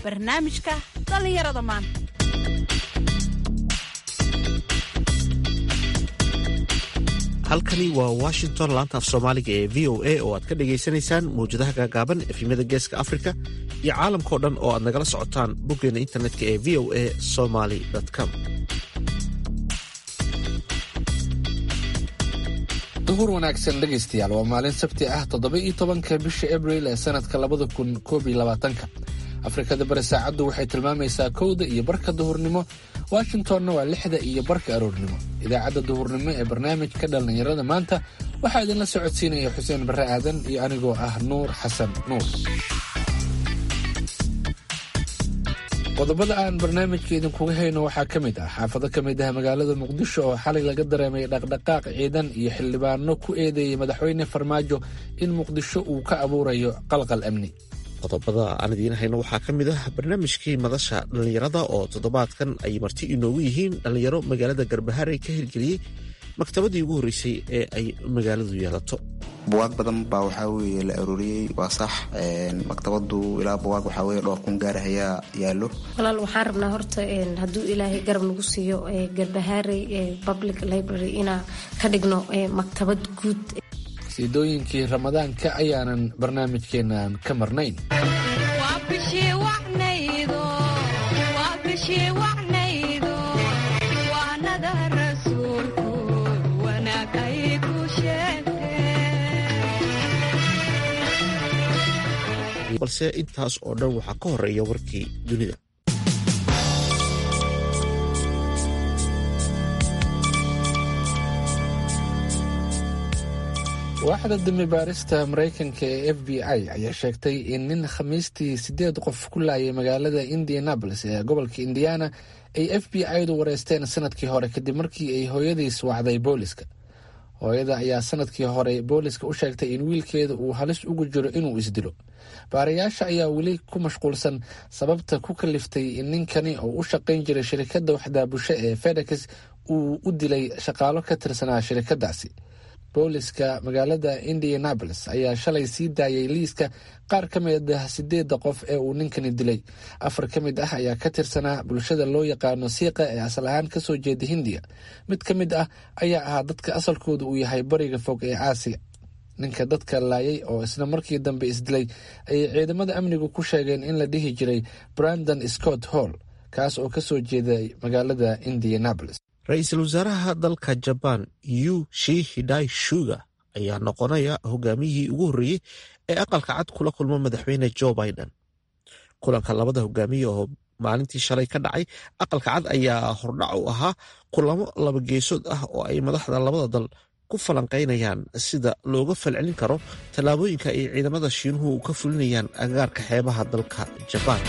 barnaamijka dhallinyarada maanta halkani waa washington laanta af soomaaliga ee v o a oo aad ka dhagaysanaysaan mawjadaha gaagaaban efimyada geeska afrika iyo caalamkao dhan oo aad nagala socotaan boggeena internetka ee v o a somaly com duhur wanaagsan dhegaystayaal waa maalin sabti ah toddoba iyo tobanka bisha abril ee sanadka labada kun koob iyo labaatanka afrikada bari saacaddu waxay tilmaamaysaa kowda iyo barka duhurnimo washingtonna waa lixda iyo barka aroornimo idaacadda duhurnimo ee barnaamijka dhallinyarada maanta waxaa idinla socodsiinaya xuseen barre aadan iyo anigoo ah nuur xasan nuur qodobada aan barnaamijka idinkuga hayno waxaa ka mid ah xaafado ka mid ah magaalada muqdisho oo xalay laga dareemay dhaqdhaqaaq ciidan iyo xildhibaano ku eedeeyey madaxweyne farmaajo in muqdisho uu ka abuurayo qalqal amni qodobada aan idiin hayno waxaa ka mid ah barnaamijkii madasha dhallinyarada oo toddobaadkan ay marti inoogu yihiin dhallinyaro magaalada garbaharey ka hirgeliyey maktabadii ugu horreysay ee ay magaaladu yeelato buwaag badan baa waxaa weye la arooriyey waa sax maktabadu ilaa buwaag waxaa weye dhowr kun gaar ayaa yaallo walaal waxaan rabnaa horta hadduu ilaahay garab nagu siiyo garbahaarey public library inaa ka dhigno maktabad guud qasiidooyinkii ramadaanka ayaanan barnaamijkeenan ka marnayn balse intaas oo dhan waxaa ka horeeya warkii dunida waaxda dambi baarista maraykanka ee f b i ayaa sheegtay in nin khamiistii sideed qof ku laayay magaalada indianabolis ee gobolka indiana ay f b i-du wareysteen sanadkii hore kadib markii ay hooyadiis wacday booliska hooyada ayaa sanadkii hore booliska u sheegtay in wiilkeeda uu halis ugu jiro inuu isdilo baarayaasha ayaa weli ku mashquulsan sababta ku kaliftay in ninkani oo u shaqayn jiray shirikadda waxdaabusho ee fedex uu u dilay shaqaalo ka tirsanaa shirikadaasi booliska magaalada indianabolis ayaa shalay sii daayay liiska qaar ka mid ah sideedda qof ee uu ninkani dilay afar ka mid ah ayaa ka tirsanaa bulshada loo yaqaano siiqa ee asal ahaan kasoo jeeda hindiya mid ka mid ah ayaa ahaa dadka asalkooda uu yahay bariga fog ee aasiya ninka dadka laayay oo isla markii dambe isdilay ayay ciidamada amnigu ku sheegeen in la dhihi jiray brandon scott hall kaas oo kasoo jeeday magaalada indianabolis ra-iisul wasaaraha dalka jabaan yu shi hidai shuga ayaa noqonaya hogaamiyihii ugu horreeyey ee aqalka cad kula kulmo madaxweyne jo biden kulanka labada hogaamiye oo maalintii shalay ka dhacay aqalka cad ayaa hordhac u ahaa kulamo laba geesood ah oo ay madaxda labada dal ku falanqaynayaan sida looga falcelin karo tallaabooyinka ay ciidamada shiinuhu ka fulinayaan agaarka xeebaha dalka jabaan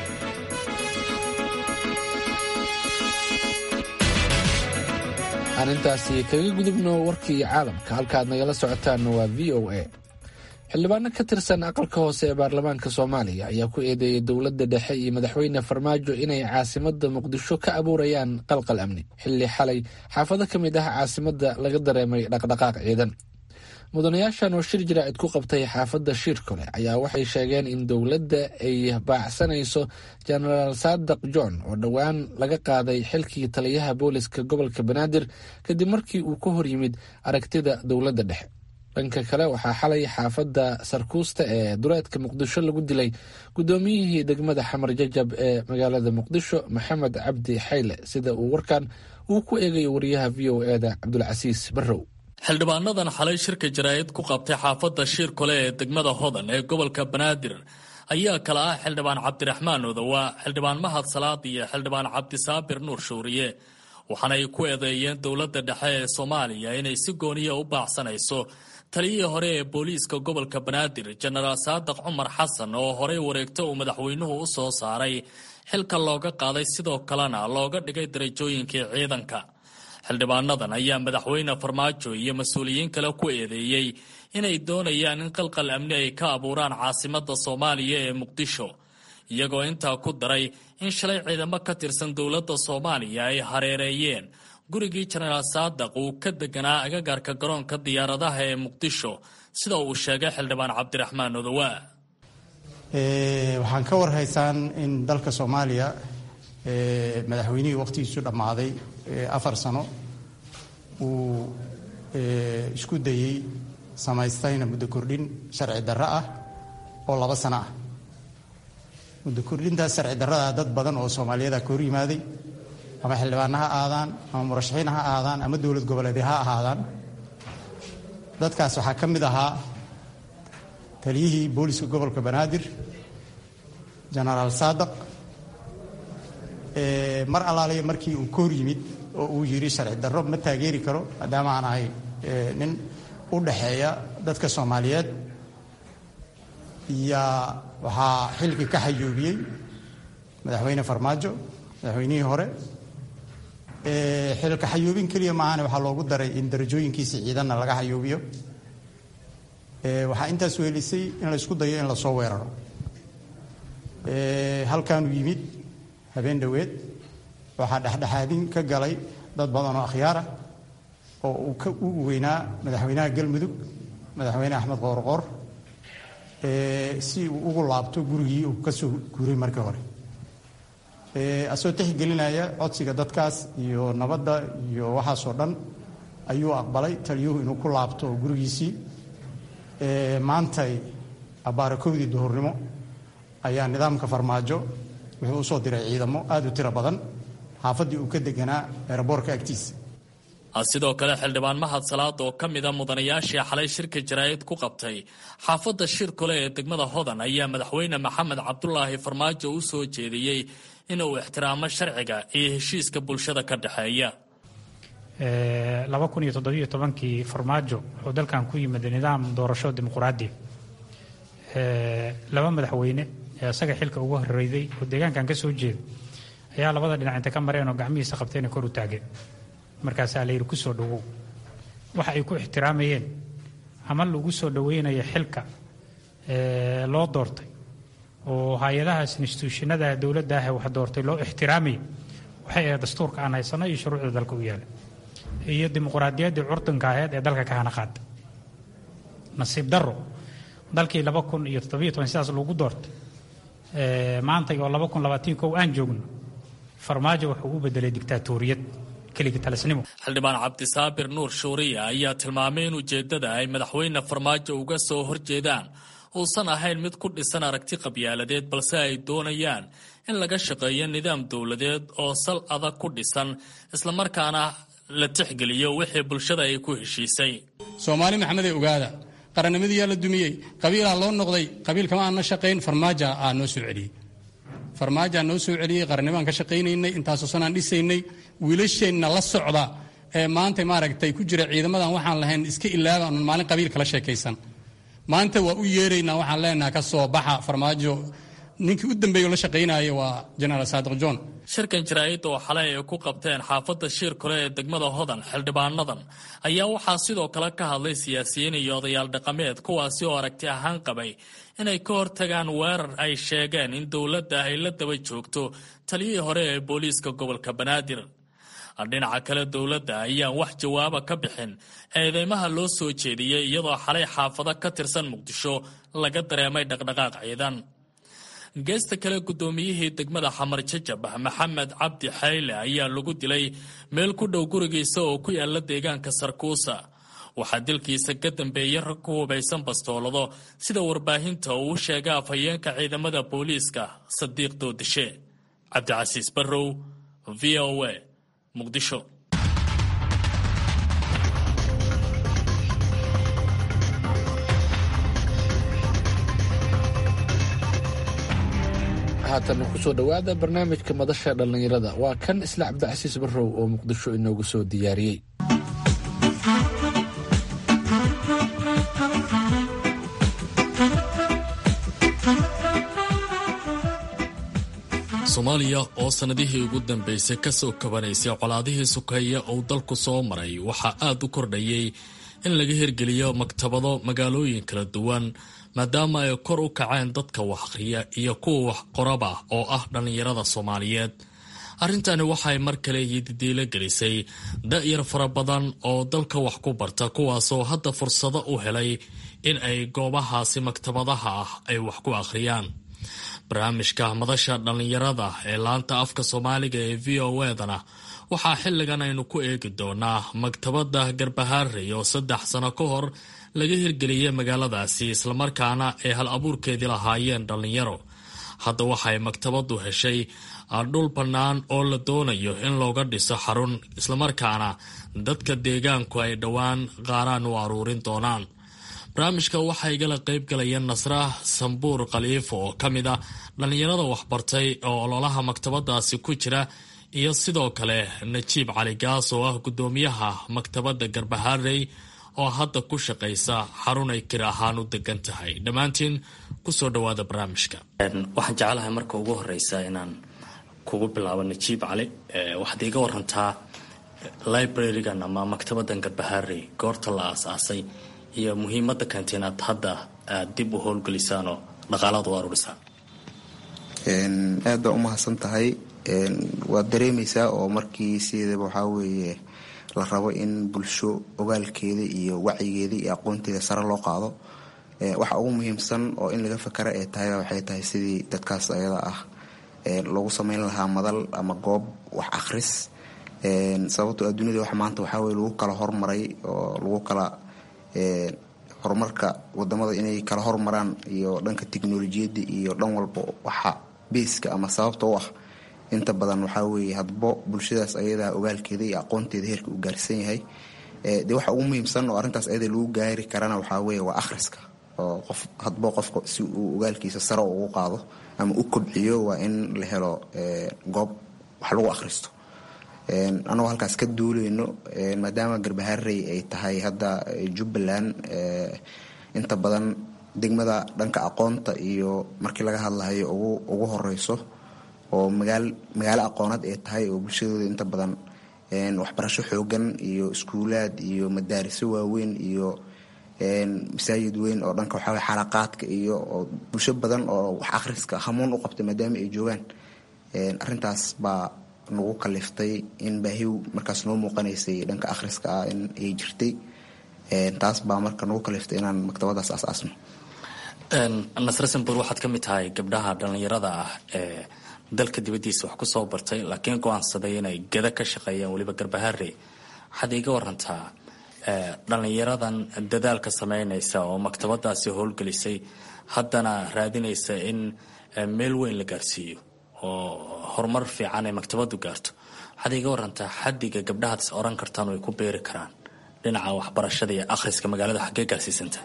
aan intaasi kaga gudubno warkii caalamka halkaaad nagala socotaanna waa v o a xildhibaano ka tirsan aqalka hoose ee baarlamaanka soomaaliya ayaa ku eedeeyay dowladda dhexe iyo madaxweyne farmaajo inay caasimada muqdisho ka abuurayaan qalqal amni xilli xalay xaafado ka mid ah caasimada laga dareemay dhaqdhaqaaq ciidan mudanayaashan oo shir jaraa'id ku qabtay xaafadda shiirkole ayaa waxay sheegeen in dowladda ay baacsanayso jenaraal saadaq john oo dhowaan laga qaaday xilkii taliyaha booliska gobolka banaadir kadib markii uu ka hor yimid aragtida dowladda dhexe dhanka kale waxaa xalay xaafadda sarkuusta ee duleedka muqdisho lagu dilay guddoomiyihii degmada xamar jajab ee magaalada muqdisho maxamed cabdi xayle sida uu warkan uu ku eegayo wariyaha v o eda cabdulcasiis barrow xildhibaanadan xalay shirka jaraa'id ku qabtay xaafadda shiir kole ee degmada hodan ee gobolka banaadir ayaa kala ah xildhibaan cabdiraxmaan odowa xildhibaan mahad salaad iyo xildhibaan cabdisaabir nuur shuuriye waxaana ay ku eedeeyeen dowladda dhexe ee soomaaliya inay si gooniya u baacsanayso taliyihii hore ee booliiska gobolka banaadir jenaraal saadaq cumar xasan oo horey wareegto uu madaxweynuhu u soo saaray xilka looga qaaday sidoo kalena looga dhigay darajooyinkii ciidanka xildhibaanadan ayaa madaxweyne farmaajo iyo mas-uuliyiin kale ku eedeeyey inay doonayaan in qalqal amni ay ka abuuraan caasimada soomaaliya ee muqdisho iyagoo intaa ku daray in shalay ciidamo ka tirsan dowladda soomaaliya ay hareereeyeen gurigii jenaraal saadaq uu ka deganaa agagaarka garoonka diyaaradaha ee muqdisho sida uu sheegay xildhibaan cabdiraxmaan odowa waxaan ka warhaysaan in dalka soomaaliya madaxweynihii waqtigiisu dhammaaday afar sano uu isku dayey samaystayna muddo kordhin sharci darro ah oo laba sano ah muddo kordhintaas sharci darrada dad badan oo soomaaliyada ka hor yimaaday ama xildhibaana ha aadaan ama murashaxiin ha aadaan ama dowlad goboleedya ha ahaadaan dadkaas waxaa ka mid ahaa taliyihii booliska gobolka banaadir jenaraal saadaq mar allaaliya markii uu ka hor yimid oo uu yidhi sharci darro ma taageeri karo maadaama aan ahay nin u dhaxeeya dadka soomaaliyeed yaa waxaa xilkii ka xayuubiyey madaxweyne farmaajo madaxweynihii hore xilka xayuubin keliya maahane waxaa loogu daray in darajooyinkiisi ciidanna laga xayuubiyo waxaa intaas weelisay in la isku dayo in lasoo weeraro halkaanuu yimid habeen dhoweed waxaa dhexdhexaadin ka galay dad badan oo akhyaar ah oo uu ka ugu weynaa madaxweynaha galmudug madaxweyne axmed qoorqoor si uu ugu laabto gurigii uu ka soo guuray markii hore asoo tixgelinaya codsiga dadkaas iyo nabadda iyo waxaasoo dhan ayuu aqbalay taliyuhu inuu ku laabto gurigiisii maantay abaarakowdii duhurnimo ayaa nidaamka farmaajo wuxuu usoo diray ciidamo aada u tiro badan xaafaddii uu ka deganaa eeraboorka agtiisa sidoo kale xildhibaan mahad salaad oo ka mida mudanayaashii xalay shirka jaraa'id ku qabtay xaafadda shirkole ee degmada hodan ayaa madaxweyne maxamed cabdulaahi farmaajo u soo jeediyey inuu ixtiraamo sharciga iyo heshiiska bulshada ka dhexeeya laba kun iyo toddobiyo tobankii farmaajo wuxuu dalkan ku yimid nidaam doorasho dimuquraadi laba madaxweyne ee isaga xilka ugu horreyday oo deegaankan ka soo jeeda ayaa labada dhinac inta ka mareen oo gacmihiisa qabteena kor u taageen markaasaa la yidhi ku soo dhowow waxa ay ku ixtiraamayeen ama lagu soo dhoweynayo xilka loo doortay oo hay-adahaas instituushinada dowladda ah ee wax doortay loo ixtiraamayo waxay ahayd dastuurka aan haysano iyo shuruucda dalka u yaala iyo dimuquraadiyaddii curdanka aheyd ee dalka ka hana qaada nasiib darro dalkii laba kun iyo toddobiyo toban sidaas lagu doortay maanta oo laba kun labaatan kow aan joogno farmaajo wuxuu u bedelay dictaatoriyad xildhibaan cabdisaabir nuur shuuriya ayaa tilmaamay in ujeeddada ay madaxweyne farmaajo uga soo horjeedaan uusan ahayn mid ku dhisan aragti qabyaaladeed balse ay doonayaan in laga shaqeeyo nidaam dowladeed oo sal adag ku dhisan islamarkaana la tixgeliyo wixii bulshada ay ku heshiisay soomaali maxamedee ogaada qarannimadiyaa la dumiyey qabiilaa loo noqday qabiilkama aan na shaqayn farmaaja aa noo soo celiyey farmaajaa noo soo celiyey qarannibaan ka shaqaynaynay intaasoo sanaan dhisaynay wiilasheenna la socda ee maanta maaragtay ku jira ciidamadan waxaan lahayn iska ilaaba anan maalin qabiil kala sheekaysan maanta waa u yeeraynaa waxaan leenaha ka soo baxa farmaajo ninkii u dambeeyo la shaqaynaya waa jenaraal saadiq john shirkan jaraa'id oo xalay ay ku qabteen xaafadda shiir kole ee degmada hodan xildhibaanadan ayaa waxaa sidoo kale ka hadlay siyaasiyiin iyo odayaal dhaqameed kuwaasi oo aragti ahaan qabay inay ka hortagaan weerar ay sheegeen in dowladda ay la daba joogto taliyihii hore ee booliiska gobolka banaadir dhinaca kale dowladda ayaan wax jawaaba ka bixin eedeymaha loo soo jeediyey iyadoo xalay xaafado ka tirsan muqdisho laga dareemay dhaqdhaqaaq ciidan geesta kale guddoomiyihii degmada xamar jajab maxamed cabdi xayle ayaa lagu dilay meel ku dhow gurigiisa oo ku yaala deegaanka sarkuusa waxaa dilkiisa ka dambeeyey rag ku hubaysan bastoolado sida warbaahinta uu u sheegay afhayeenka ciidamada booliiska sadiiq doodishe cabdicasiis barrow v o a muqdisho haatan kusoo dhowaada barnaamijka madasha dhallinyarada waa kan isla cabdicasiis barrow oo muqdisho inoogu soo diyaariyey soomaaliya oo sannadihii ugu dambeysay ka soo kabanaysay colaadihii sukeeye uu dalku soo maray waxaa aad u kordhayay in laga hirgeliyo maktabado magaalooyin kala duwan maadaama ay kor u kaceen dadka wax akhriya iyo kuwa wax qoraba oo ah dhallinyarada soomaaliyeed arrintani waxay mar kale yididiilo gelisay da-yar fara badan oo dalka wax ku barta kuwaasoo hadda fursado u helay in ay goobahaasi maktabadaha ah ay wax ku akhriyaan barnaamijka madasha dhallinyarada ee laanta afka soomaaliga ee v o edana waxaa xilligan aynu ku eegi doonaa maktabadda garbahaarey oo saddex sano ka hor laga hirgeliyey magaaladaasi islamarkaana ay hal abuurkeedii lahaayeen dhallinyaro hadda waxay maktabaddu heshay dhul bannaan oo la doonayo in looga dhiso xarun islamarkaana dadka deegaanku ay dhowaan qaaraan u aruurin doonaan barnaamijka waxaa igala qaybgalaya nasra sambuur khaliifo oo ka mid a dhallinyarada waxbartay oo ololaha maktabadaasi ku jira iyo sidoo kale najiib cali gaas oo ah guddoomiyaha maktabadda garbaharey oo hadda ku shaqaysa xarun ay kir ahaan u degan tahay dhammaantiin kusoo dhawaada barnaamijka waxaan jeclahay marka ugu horeysa inaan kugu bilaabo najiib cali waxaad iiga warantaa librarigan ama maktabadan garbaharey goorta la aas-aasay iyo muhiimada keentay inaad hadda aad dib u howlgelisaan oo dhaqaalaad u aruurisaan aad baa umahadsan tahay waad dareemaysaa oo markii sideedaba waxaa weeye la rabo in bulsho ogaalkeeda iyo wacyigeeda iyo aqoonteeda sare loo qaado waxa ugu muhiimsan oo in laga fakara ee tahay waxay tahay sidii dadkaas ayada ah loogu sameyn lahaa madal ama goob wax akhris sababtoo adduunyada wax maanta waxaa weye lagu kala hormaray oo lagu kala horumarka wadamada inay kala hormaraan iyo dhanka tiknolojiyadda iyo dhan walba waxa beeska ama sababta u ah inta badan waxaa weeye hadbo bulshadaas ayadaa ogaalkeeda iyo aqoonteeda heerka uu gaarsan yahay dee waxa ugu muhiimsan oo arrintaas ayada lagu gaari karana waxaa weeye waa akhriska oo qof hadbo qofka si uu ogaalkiisa sare ugu qaado ama u kobciyo waa in la helo goob wax lagu akhristo anagoo halkaas ka duuleyno maadaama garbaharey ay tahay hadda jubbaland inta badan degmada dhanka aqoonta iyo markii laga hadlahayo ugu horeyso oo magaalo aqooneed ay tahay oo bulshadooda inta badan waxbarasho xoogan iyo iskuulaad iyo madaariso waaweyn iyo masaajid weyn oo dhanka waxaa xalaqaadka iyo oo bulsho badan oo wax akhriska hamuun u qabtay maadaama ay joogaan arintaas baa nagu kaliftay in baahiw markaas noo muuqanaysay dhanka akhriska ah in ay jirtay taas baa marka nagu kaliftay inaan maktabadaas asaasno nasre sambur waxaad ka mid tahay gabdhaha dhallinyarada ah ee dalka dibaddiisa wax kusoo bartay laakiin go-aansaday inay gada ka shaqeeyaan weliba garbaharey waxaad iiga warantaa dhallinyaradan dadaalka sameynaysa oo maktabadaasi howlgelisay haddana raadinaysa in meel weyn la gaarsiiyo oo horumar fiican ay maktabadu gaarto waxaad iiga warantaa xadiga gabdhahaas oran kartaan way ku beeri karaan dhinaca waxbarashada iyo akhriska magaalada xaggee gaarsiisanta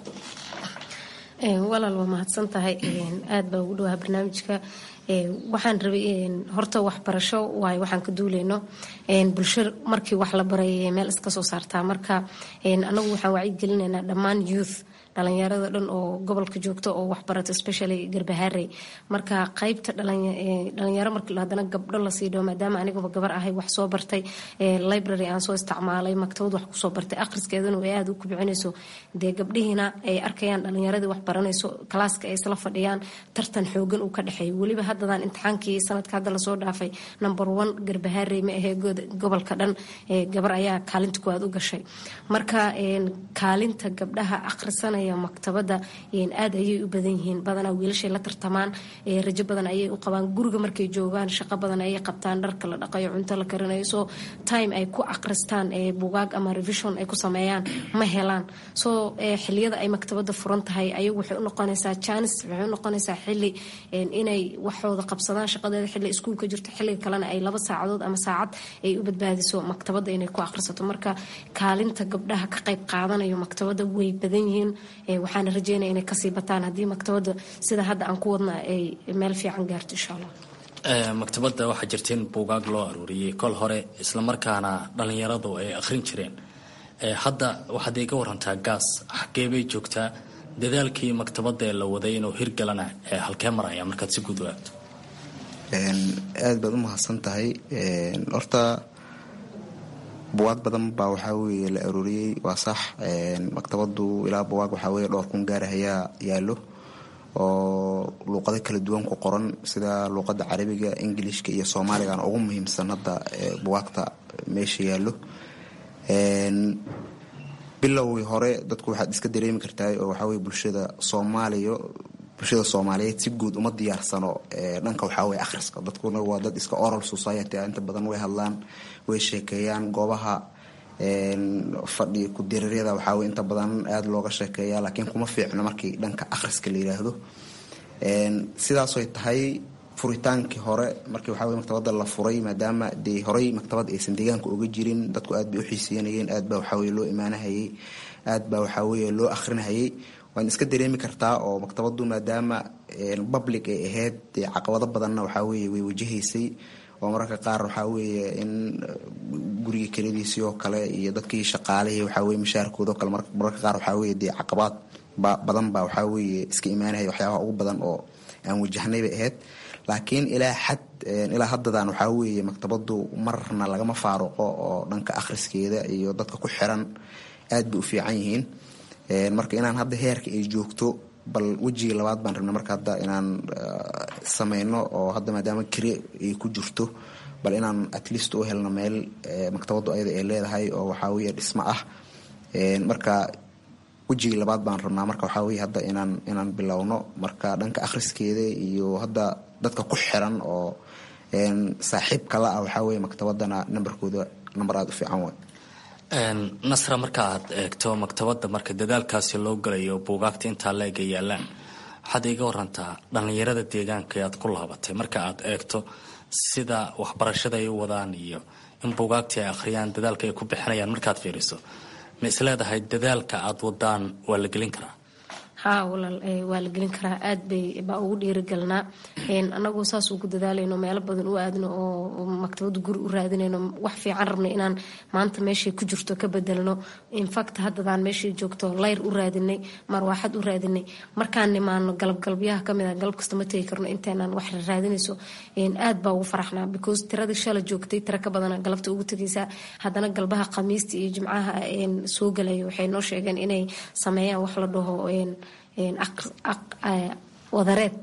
walaal waa mahadsan tahay aad baa ugu dhawaha barnaamijka waxaan rabay horta waxbarasho waayo waxaan ka duuleyno bulsho markii wax la baray meel iska soo saartaa marka anagu waxaan wacyigelinaynaa dhammaan youth dhalinyarada dhan oo gobolka joogta oo waxbarata especially garbaharey marka qaybta dhalinyaro marka hadana gabdho lasii dhawo maadaama aniguba gabar ahay wax soo bartay library aan soo isticmaalay maktabad wax kusoo bartay akhriskeedana ay aada u kubcinayso dee gabdhihiina ay arkayaan dhalinyaradii wax baranayso kalaaska ay isla fadhiyaan tartan xoogan uu ka dhexeeyo weliba haddadan imtixaankii sanadka hadda lasoo dhaafay number one garbaharey ma ahee gobolka dhan gabar ayaa kaalinta kuwaad u gashay marka kaalinta gabdhaha akhrisanaya maktabada aad ayay u badan yihiin badanaa wiilashay la tartamaan rajo badan ayay u qabaan guriga markay joogaan shaqo badan ayay qabtaan dharka la dhaqayo cunto la karinayo so time ay ku akhristaan bugaag ama revision ay ku sameeyaan ma helaan so xiliyada ay maktabada furan tahay ayagu waxay u noqonaysaa janis waxay u noqonaysaa xili inay waxooda qabsadaan shaqadeeda xili iskuulka jirto xiliga kalena ay laba saacadood ama saacad ay u badbaadiso maktabada inay ku akhrisato marka kaalinta gabdhaha ka qayb qaadanayo maktabada way badan yihiin waxaana rajeynaya inay kasii bataan haddii maktabada sida hadda aan ku wadna ay meel fiican gaarto insha allah maktabada waxaa jirta in buugaag loo aruuriyey kol hore islamarkaana dhallinyaradu ay akhrin jireen hadda waxaad iga warantaa gaas xagee bay joogtaa dadaalkii maktabada ee la waday inuu hirgalana halkee maraya markaad si guud u eegto aad baad u mahadsan tahay horta buwaag badan baa waxaa weeye la arooriyey waa sax maktabadu ilaa buwaag waxaa weye dhowr kun gaar ayaa yaallo oo luuqado kala duwan ku qoran sida luuqada carabiga ingilishka iyo soomaaligana ugu muhiimsan hadda buwaagta meesha yaallo bilowgii hore dadku waxaad iska dareemi kartaa oo waxaa weye bulshada soomaaliya bulshada soomaaliyeed si guud uma diyaarsano dhanka waxaa weye akhriska dadkuna waa dad iska oral society ah inta badan way hadlaan way sheekeeyaan goobaha fadhi ku-diriiryada waxaa weye inta badan aada looga sheekeeya laakiin kuma fiicno markii dhanka akhriska la yiraahdo sidaasoy tahay furitaankii hore markii waxaa weye maktabadda la furay maadaama dee horey maktabad aysan deegaanka uga jirin dadku aad bay u xiiseynayeen aad baa waxaa weye loo imaanahayay aad baa waxaa weye loo akhrinahayay waan iska dareemi kartaa oo maktabaddu maadaama public ay ahayd dee caqabado badanna waxaa weye way wajahaysay oo mararka qaar waxaa weeye in guriga keladiisii oo kale iyo dadkii shaqaalihii waxaa weye mashaarkooda oo kale mararka qaar waxaa weye dee caqabaad badan baa waxaa weeye iska imaanahaya waxyaabaha ugu badan oo aan wajahnay bay ahayd laakiin ilaa xad ilaa haddadan waxaa weeye maktabaddu marna lagama faaruqo oo dhanka akhriskeeda iyo dadka ku xiran aad bay u fiican yihiin marka inaan hadda heerka ay joogto bal wejigii labaad baan rabna marka hadda inaan sameyno oo hadda maadaama kire ay ku jirto bal inaan at least u helno meel maktabaddu ayada ay leedahay oo waxaa weye dhismo ah marka wejigii labaad baan rabnaa marka waxaa weye hadda inaan inaan bilowno marka dhanka akhriskeeda iyo hadda dadka ku xiran oo saaxiib kala ah waxaa weye maktabadana nambarkooda namber aada u fiican waay nasra marka aad eegto maktabadda marka dadaalkaasi loo galayo buugaagta intaa leega yaalaan waxaad iga warantaa dhallinyarada deegaanka aad ku laabatay marka aad eegto sida waxbarashada ay u wadaan iyo in buugaagtii ay akhriyaan dadaalka ay ku bixinayaan markaad fiiriso ma is leedahay dadaalka aad wadaan waa la gelin karaa haa walaal waa la gelin karaa aad bay baa ugu dhiirigalnaa anagoo saas ugu dadaalayno meelo badan u aadno oo maktabadda guri u raadinayno wax fiican rabno inaan maanta meeshay ku jirto ka bedelno infact haddadaan meeshay joogto layr u raadinay marwaaxad u raadinay markaan nimaano galabgalabyaha kamid a galab kasta ma tegi karno inteenaan wax raadinayso aad baa ugu faraxnaa because tiradii shala joogtay tira ka badana galabta ugu tegaysaa haddana galbaha khamiista iyo jimcaha soo galaya waxay noo sheegeen inay sameeyaan wax la dhaho wadareed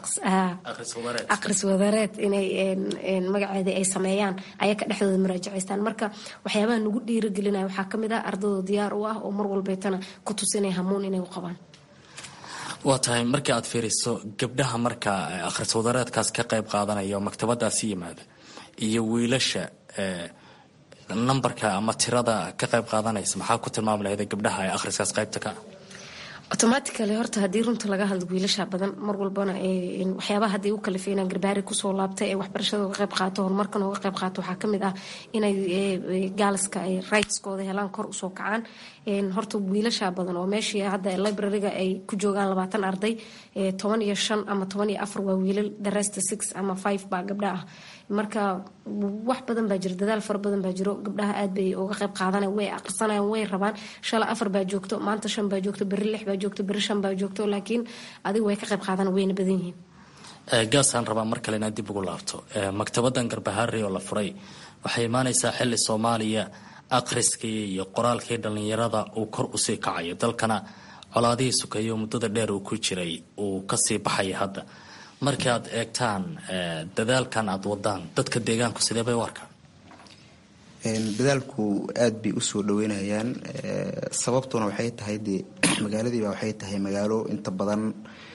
aqris wadareed inay magaceeda ay sameeyaan ayaka dhexdooda muraajacaystaan marka waxyaabaha nagu dhiiragelinaya waxaa kamid ah ardadoo diyaar u ah oo mar walbeetana ku tusinaya hamuun inay u qabaan waa tahay markii aad fiiriso gabdhaha marka akhris wadareedkaas ka qayb qaadanaya oo maktabadaasi yimaada iyo wiilasha nambarka ama tirada ka qayb qaadanaysa maxaa ku tilmaami lahayd gabdhaha ee akhriskaas qaybta ka ah automatically horta haddii runta laga hadlo wiilasha badan mar walbana waxyaabaha hadday u kalifay inaan garbaari kusoo laabtay ee waxbarashada uga qayb qaato horumarkan uga qayb qaato waxaa kamid ah inay gaaliska ay rightskooda helaan kor usoo kacaan horta wiilasha badan oo meeshii hadda libraryga ay ku joogaan labaatan arday toban iyo shan ama toban iyo afar waa wiilal the rest six ama five baa gabdha ah marka wax badan baa jiro dadaal fara badan baa jiro gabdhaha aad bay uga qayb qaadanayan way aqrisanayaan way rabaan shala afar baa joogto maanta shan baa joogto berri lix baa joogto berri shan baa joogto laakiin adigu way ka qayb qaadana wayna badan yihiin gaasaan rabaa mar kale inaad dib ugu laabto maktabadan garbahaari oo la furay waxay imaanaysaa xili soomaaliya akhriskii iyo qoraalkii dhallinyarada uu kor usii kacayo dalkana colaadihii sukeeyo muddada dheer uu ku jiray uu kasii baxaya hadda markii aad eegtaan dadaalkan aad wadaan dadka deegaanku sidee bay u arkaan dadaalku aad bay usoo dhaweynayaan sababtuna waxay tahay dee magaaladiiba waxay tahay magaalo inta badan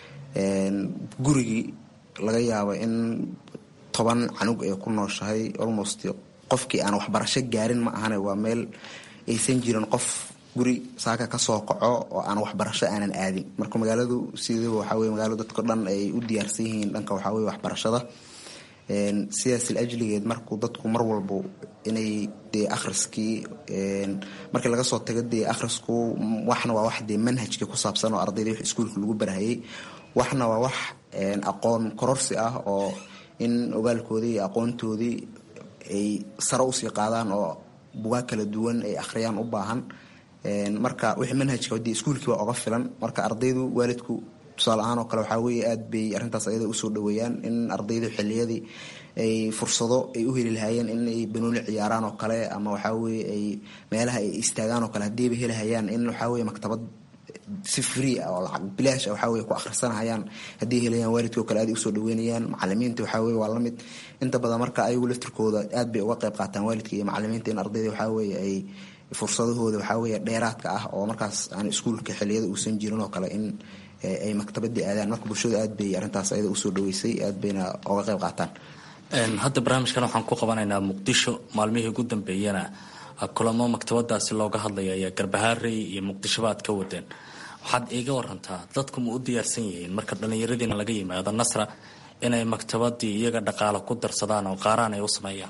gurigii laga yaabo in toban canug ay ku nooshahay almost qofkii aan waxbarasho gaarin ma ahane waa meel aysan jirin qof guri saaka kasoo kaco oo aan waxbarasho aanan aadin marka magaaladu sidaba waxaa weye magaalo dadko dhan ay u diyaarsan yihiin dhanka waxaa weye waxbarashada sidaas ajligeed markuu dadku mar walbo inay dee akhriskii markii laga soo tago dee akhrisku waxna waa wax dee manhajkii ku saabsan oo ardayda wix iskuulka lagu barahayay waxna waa wax aqoon kororsi ah oo in ogaalkoodii iyo aqoontoodii ay sare usii qaadaan oo bugaag kala duwan ay akhriyaan u baahan marka wixii manhajka dee iskuulkii baa oga filan marka ardaydu waalidku tusaale ahaan oo kale waxaa weeye aad bay arrintaas ayada usoo dhaweeyaan in ardaydu xiliyadii ay fursado ay u heli lahaayeen in ay banooli ciyaaraan oo kale ama waxaa weye ay meelaha ay istaagaan oo kale haddiiba helihayaan in waxaa weye maktabad si free ah oo lacag bilaash ah waxaa weye ku akhrisanahayaan haddii helayaan waalidkoo kale aad usoo dhaweynayaan macalimiinta waxaa weye waa lamid inta badan marka ayagu laftirkooda aad bay uga qayb qaataan waalidka iyo macalimiinta in ardayda waxaa weye ay fursadahooda waxaa weye dheeraadka ah oo markaas aan iskuulka xiliyada uusan jirin oo kale in ay maktabadii aadaan marka bulshada aad bay arrintaas ayada usoo dhaweysay aad bayna oga qayb qaataan hadda barnaamijkan waxaan ku qabanaynaa muqdisho maalmihii ugu dambeeyana kulamo maktabadaasi looga hadlaya ayaa garbahaarey iyo muqdishoba aad ka wadeen waxaad iiga warantaa dadku ma u diyaarsan yihiin marka dhallinyaradiina laga yimaado nasra inay maktabadii iyaga dhaqaalo ku darsadaan oo qaaraan ay u sameeyaan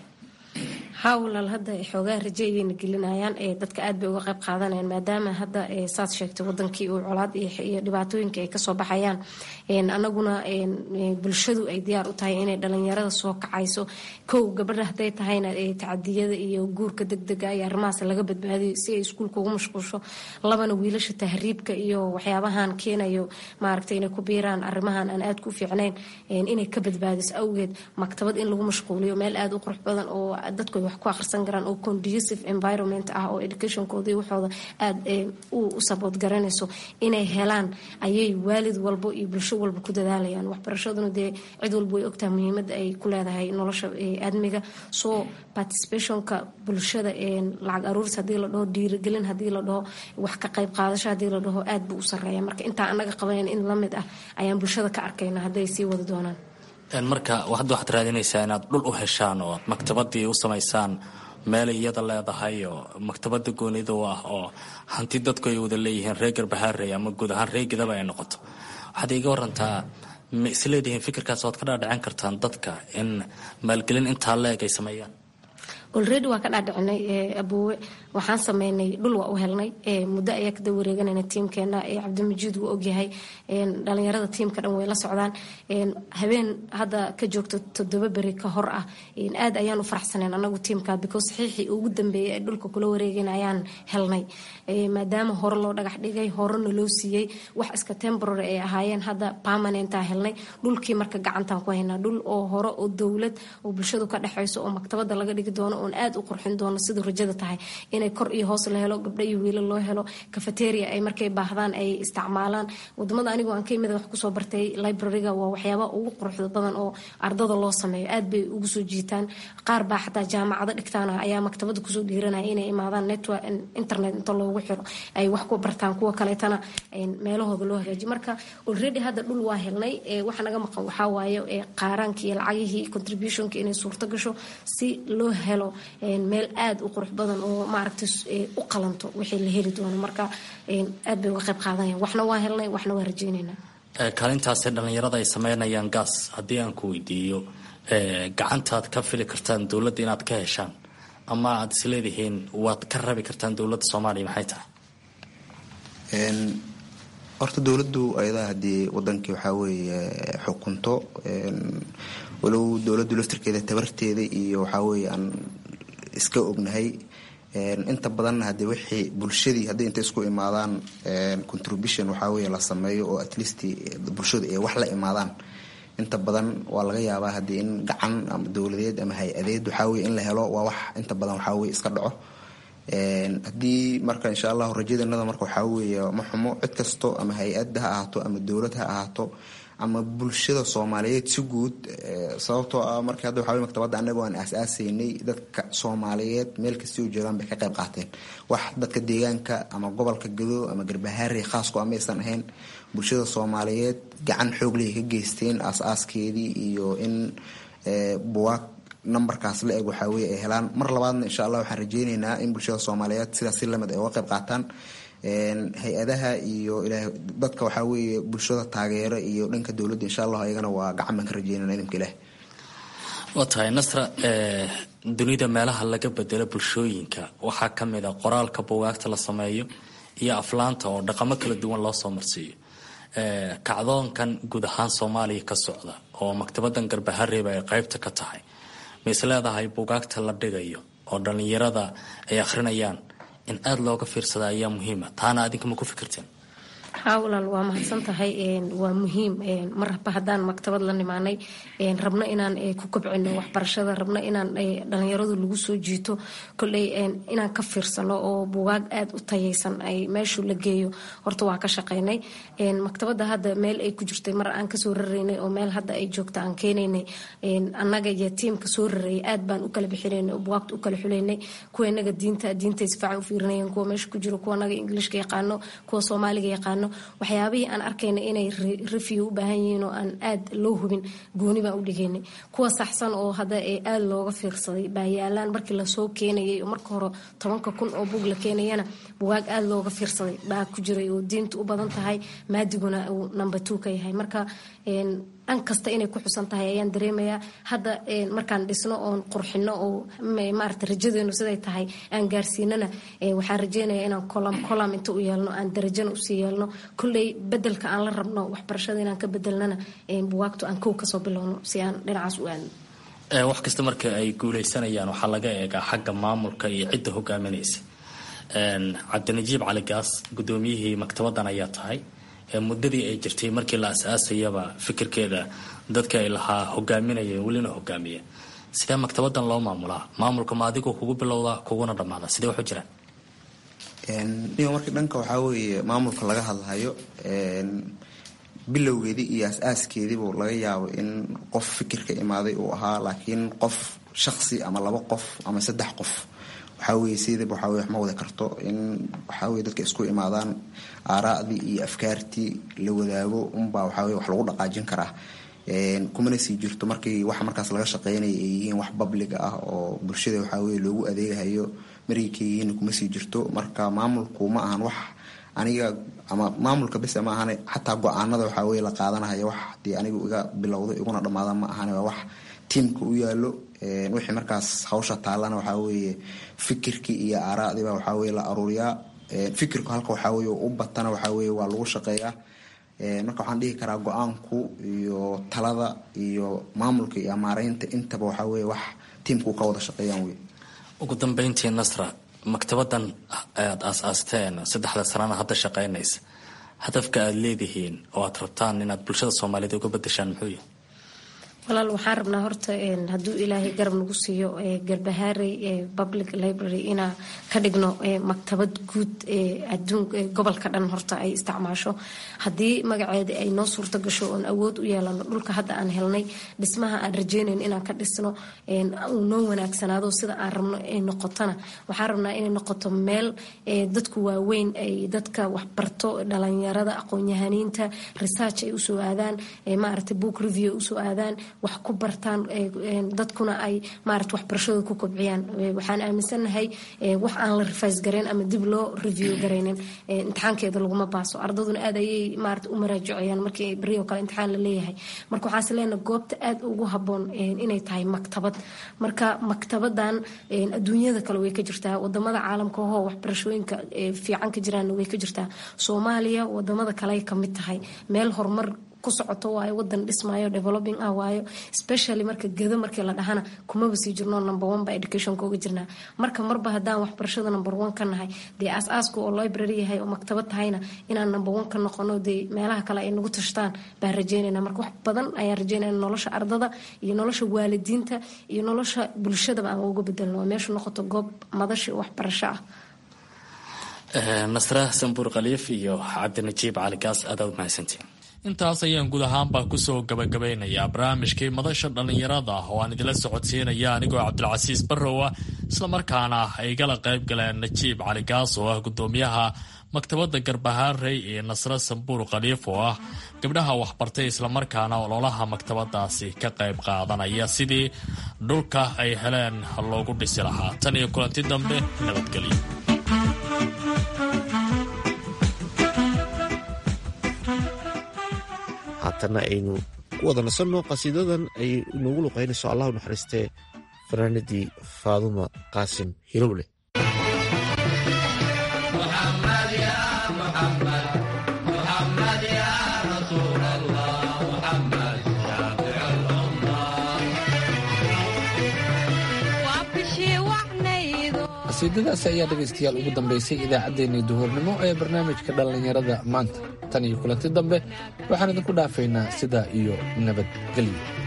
haa walaal hadda xoogaa raje ayayna gelinayaan dadka aad bay uga qayb qaadanayaan maadaama hadda saad sheegtay wadankii uu colaad iyo dhibaatooyinka ay kasoo baxayaan anaguna bulshadu ay diyaar u tahay inay dhalinyarada soo kacayso kow gabadha hadday tahayna tacadiyada iyo guurka degdega iyo arrimahaas laga badbaadiyo si ay iskuulka ugu mashquulsho labana wiilasha tahriibka iyo waxyaabahan keenayo maaragtay inay ku biiraan arrimahan aan aad ku fiicnayn inay ka badbaadiso awgeed maktabad in lagu mashquuliyo meel aad u qurux badan oo dadku wax ku akhrisan karaan oo conducive environment ah oo educationkooda iyo waxooda aad u sabood garanayso inay helaan ayay waalid walbo iyo bulsho walba ku dadaalayaan waxbarashaduna dee cid walba way ogtaha muhiimadda ay ku leedahay nolosha aadmiga soo participationka bulshada lacag aruuris hadii la dhaho dhiirigelin hadii la dhaho wax ka qayb qaadasho hadii la dhaho aad buu u sareeya marka intaa anaga qabanan in lamid ah ayaan bulshada ka arkayna hadday sii wadi doonaan marka hadda waxaad raadinaysaa inaad dhul u heshaan oo maktabadii u samaysaan meel iyada leedahay oo maktabada goonida u ah oo hanti dadku ay wada leeyihiin reer garbahaarey ama guud ahaan reegidaba ay noqoto waxaad iiga warantaa ma isleedihiin fikirkaas waad ka dhaadhicin kartaan dadka in maalgelin intaa leeg ay sameeyaan olredy waa ka dhaadhicinay aboowe waxaan sameynay dhul waa u helnay muddo ayaa kada wareeganayna tiimkeena cabdimajid wuu ogyahay dhalinyarada tiimka dhan way la socdaan habeen hadda ka joogto toddoba beri ka hor ah aad ayaan u faraxsaneen anagu tiimka because saxiixii ugu dambeeyay ee dhulka kula wareegayna ayaan helnay maadaama hore loo dhagax dhigay horena loo siiyey wax iska temporary ay ahaayeen hadda permanentaa helnay dhulkii marka gacantaan ku haynaa dhul oo hore oo dowlad oo bulshadu ka dhexayso oo maktabada laga dhigi doono oon aad u qurxin doono siduu rajada tahay inay kor iyo hoos la helo gabdho iyo wiilal loo helo cafeteria ay markay baahdaan ay isticmaalaan wadamada anigu aan ka imid wax kusoo bartay libraryga waa waxyaabaha ugu quruxda badan oo ardada loo sameeyo aad bay ugu soo jiitaan qaar baa xataa jaamacado dhigtaan ayaa maktabada kusoo dhiiranaya inay imaadaan network internet inta loogu xiro ay wax ku bartaan kuwa kaleetana meelahooda loo hagaajiyo marka already hadda dhul waa helnay waxa naga maqan waxaa waaye qaaraankii lacagihii contributionka inay suurto gasho si loo helo meel aad u qurux badan oo maaragtay u qalanto wixii la heli doono marka aad bay uga qayb qaadanayaan waxna waa helnay waxna waa rajaynaynaa kaalintaasi dhallinyarada ay sameynayaan gaas haddii aan ku weydiiyo gacantaad ka fili kartaan dowladda inaad ka heshaan ama aad isleedihiin waad ka rabi kartaan dowladda soomaaliya maxay tahay horta dowladdu ayadaa haddii wadankii waxaa weeye xukunto walow dowladdu laftirkeeda tabarteeda iyo waxaa weeye aan iska ognahay inta badanna haddii wixii bulshadii haddii intay isku imaadaan contribution waxaa weeye la sameeyo oo at least bulshadu ay wax la imaadaan inta badan waa laga yaabaa haddii in gacan ama dowladeed ama hay-adeed waxaa weye in la helo waa wax inta badan waxaa weye iska dhaco haddii marka insha allahu rajadanada marka waxaa weeye ma xumo cid kasto ama hay-ad ha ahaato ama dowlad ha ahaato ama bulshada soomaaliyeed si guud sababtoo ah marka hadda waxaa wey maktabadda annaga aan aas-aasaynay dadka soomaaliyeed meel kastay u joogaan bay ka qayb qaateen wax dadka deegaanka ama gobolka gado ama garbahaari khaasku amaysan ahayn bulshada soomaaliyeed gacan xoogley ka geysteen aas-aaskeedii iyo in buwaag numberkaas la eg waxaa weye ay helaan mar labaadna insha allah waxaan rajeyneynaa in bulshada soomaaliyeed sidaas si lamid ay uga qayb qaataan hay-adaha iyo ilaahay dadka waxaa weeye bulshada taageero iyo dhanka dowladda insha allah ayagana waa gacan baan ka rajeynana idinka ilaah waa tahay nasra dunida meelaha laga bedelo bulshooyinka waxaa ka mid a qoraalka buugaagta la sameeyo iyo aflaanta oo dhaqamo kala duwan loo soo marsiiyo kacdoonkan guud ahaan soomaaliya ka socda oo maktabadan garbahareeba ay qaybta ka tahay ma is leedahay buugaagta la dhigayo oo dhallinyarada ay akhrinayaan in aada looga fiirsada ayaa muhiima taana adinka ma ku fikirteen haa walaal waa mahadsan tahay waa muhiim marba haddaan maktabad la nimaanay rabno inaan ku kobcino waxbarashada rabno inaan dhalinyaradu lagu soo jiito koley inaan ka fiirsano oo bugaag aada u tayaysan ay meeshu la geeyo horta waa ka shaqaynay maktabada hadda meel ay ku jirtay mar aan kasoo raraynay oo meel hadda ay joogta aan keenaynay annaga iyo tiimka soo rarayay aad baan u kala bixinaynay oo bugaagta u kala xuleynay kuwa inaga diinta diintay si fiican u fiirinayeen kuwa meesha ku jiro kuwa anaga ingilishka yaqaano kuwa soomaaliga yaqaano sameyno waxyaabihii aan arkayna inay review u baahan yihiin oo aan aad loo hubin gooni baan u dhigaynay kuwa saxsan oo hadda ee aada looga fiirsaday baa yaalaan markii lasoo keenayay oo marka hore tobanka kun oo bug la keenayana bugaag aada looga fiirsaday baa ku jiray oo diinta u badan tahay maadiguna uu number two ka yahay marka dhan kasta inay ku xusan tahay ayaan dareemayaa hadda markaan dhisno oon qurxino oo maarata rajadeenu siday tahay aan gaarsiinana waxaan rajeynaya inaan kolam kolam inta u yeelno aan darajana usii yeelno kolley bedelka aan la rabno waxbarashada inaan ka bedelnana buwaagto aan kow kasoo bilowno si aan dhinacaas u aadno wax kasta marka ay guuleysanayaan waxaa laga eegaa xagga maamulka iyo cidda hogaaminaysa cabdinajiib cali gaas gudoomiyihii maktabadan ayaa tahay muddadii ay jirtay markii la as-aasayaba fikirkeeda dadka ay lahaa hogaaminaya welina hogaamiya sidee maktabadan loo maamulaa maamulka ma adigoo kugu bilowda kuguna dhammaada sidee waxu jiraan niyo markii dhanka waxaa weeye maamulka laga hadlayo bilowgeedii iyo as-aaskeediibu laga yaabo in qof fikirka imaaday uu ahaa laakiin qof shaqsi ama laba qof ama saddex qof waxaa weye sidiiba waxaa weye wax ma wada karto in waxaa weye dadka isku imaadaan aaraa'dii iyo afkaartii la wadaago unbaa waxaa weye wax lagu dhaqaajin karaa kumana sii jirto markii waxa markaas laga shaqeynaya ay yihiin wax babliga ah oo bulshada waxaa weye loogu adeegahayo markay yihiin kuma sii jirto marka maamulku ma ahan wax aniga ama maamulka bese ma ahane xataa go-aanada waxaa weye la qaadanahaya wax hadii anigu iga bilowdo iguna dhammaada ma ahane waa wax tiimka u yaalo wixii markaas hawsha taalana waxaa weeye fikirkii iyo aaraadiba waxaa weye la aruuriyaa fikirku halka waxaa weye u batana waxaa weye waa lagu shaqeeyaa marka waxaan dhihi karaa go-aanku iyo talada iyo maamulka iyo maareynta intaba waxaa weye wax tiimku ka wada shaqeeyaan wey ugu dambeyntii nasra maktabadan aad aas-aasteen saddexda sanana hadda shaqeynaysa hadafka aada leedihiin oo aad rabtaan inaad bulshada soomaaliyeed uga bedeshaan muxuu yahay walaal waxaan rabnaa horta hadduu ilaahay garab nagu siiyo garbahaarey public library inaa ka dhigno maktabad guud gobolka dhan horta ay isticmaasho haddii magaceeda ay noo suurto gasho oon awood u yeelano dhulka hadda aan helnay dhismaha aan rajeynayn inaan ka dhisno uu noo wanaagsanaado sida aan rabno ay noqotona waxaan rabnaa inay noqoto meel dadku waaweyn ay dadka waxbarto dhalinyarada aqoon-yahaniinta research ay usoo aadaan maarata book review usoo aadaan wax ku bartaan dadkuna ay maarata waxbarashadooda ku kobciyaan waxaan aaminsannahay wax aan la rifais garayn ama dib loo review garaynin imtixaankeeda laguma baaso ardaduna aad ayay maarata u maraajicayaan markii berioo kale imtixaan la leeyahay marka waxaase leenahay goobta aad ugu habboon inay tahay maktabad marka maktabadan adduunyada kale way ka jirtaa wadamada caalamka ohoo waxbarashooyinka fiican ka jiraanna way ka jirtaa soomaaliya wadamada kale ka mid tahay meel horumar ku socoto waayo wadan dhismaayo developing ah waayo specially marka gado markii la dhahana kumaba sii jirno number one ba educationka uga jirnaa marka marba haddaan waxbarashada number one ka nahay dee aas-aasku oo library yahay oo maktabad tahayna inaan number one ka noqono dee meelaha kale ay nagu tashtaan baan rajeynayna marka wax badan ayaan rajeynayna nolosha ardada iyo nolosha waalidiinta iyo nolosha bulshadaba aan uga bedelno waa meeshu noqoto goob madashi waxbarasho ah nasra sanbuur khaliif iyo cabdinajiib cali gaas aadaad mahadsantiin intaas ayaan guud ahaanbaa kusoo gabagabeynayaa barnaamijkii madasha dhallinyarada oo aan idila socodsiinaya anigoo cabdilcasiis barrowa islamarkaana ay gala qayb galeen najiib cali gaas oo ah gudoomiyaha maktabadda garbahaarey iyo nasre sambuur khaliif oo ah gabdhaha waxbartay islamarkaana ololaha maktabadaasi ka qayb qaadanaya sidii dhulka ay heleen loogu dhisi lahaa tan iyo kulanti dambe nabadgelyo haatana aynu ku wada nasanno qasiidadan ay inoogu luqaynayso allah u naxariistee fanaanadii faaduma qaasim hilowle qasiidadaasi ayaa dhegaystayaal ugu dambaysay idaacaddeenii duhurnimo ee barnaamijka dhallinyarada maanta tan iyo kulanti dambe waxaan idinku dhaafaynaa sidaa iyo nabadgelyo